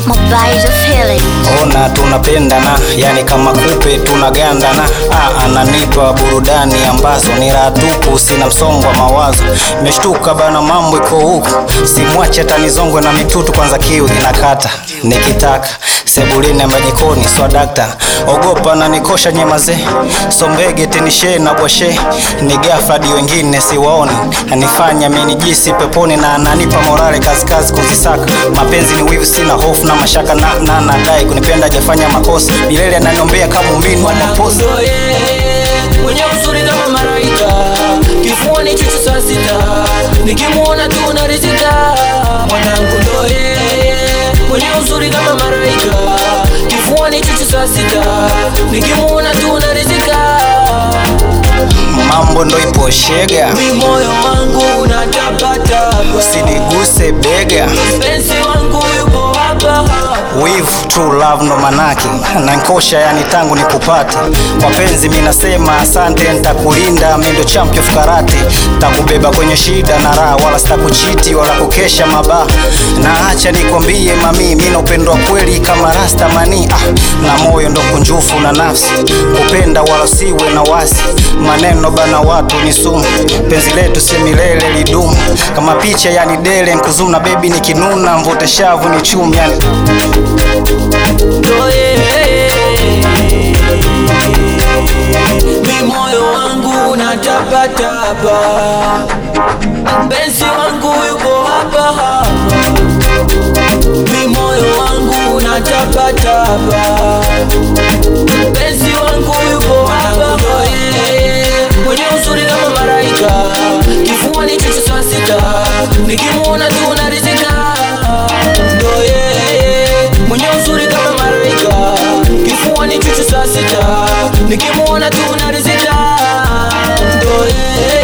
my body's a feeling. ona tunapendana yani kama kupe tunagandana ah, ananipa burudani ambazo ni raha tupu sina msongo wa mawazo meshtuka bana mambo iko huku simwache hata nizongwe na mitutu kwanza kiu inakata nikitaka sebulini ama jikoni swadakta ogopa na nikosha nyemaze sombege tenishe na bwashe ni gafadi wengine siwaoni anifanya minijisi peponi na ananipa morale kazikazi kuzisaka mapenzi ni wivu sina hofu na mashaka na na nadai kunipenda hajafanya makosa milele ananiombea kama umini wa maposa Ndo yeye mwenye uzuri kama malaika, kifuani chuchu saa sita, nikimwona tu narizika. Mwanangu ndo yeye mwenye uzuri kama malaika, kifuani chuchu saa sita, nikimwona tu narizika. mambo ndo ipo shega Mi moyo wangu unatapatapa, usiniguse bega mpenzi wangu yupo hapa hapa. wivu true love ndo manake nankosha yani tangu nikupate mapenzi minasema asante ntakulinda mi ndo champion of karate takubeba kwenye shida na raha wala sitakuchiti wala kukesha mabaa na acha nikwambie mami mi napendwa kweli kama rasta mani ah, na moyo ndo kunjufu na nafsi kupenda wala siwe na wasi maneno bana watu ni sumu penzi letu si milele lidumu kama picha yani dele nkuzuna bebi nikinuna mvute shavu ni chumi yani ndo yeye. Mi moyo wangu unatapatapa, mpenzi wangu yuko hapa hapa. Mi moyo wangu unatapatapa, mpenzi wangu yuko hapa. Ndo yeye mwenye uzuri kama malaika, kifuani chuchu saa sita, nikimwona tu narizika. Ndo yeye mwenye uzuri kama malaika, kifuani chuchu saa sita, nikimwona tu narizika. Ndo yeye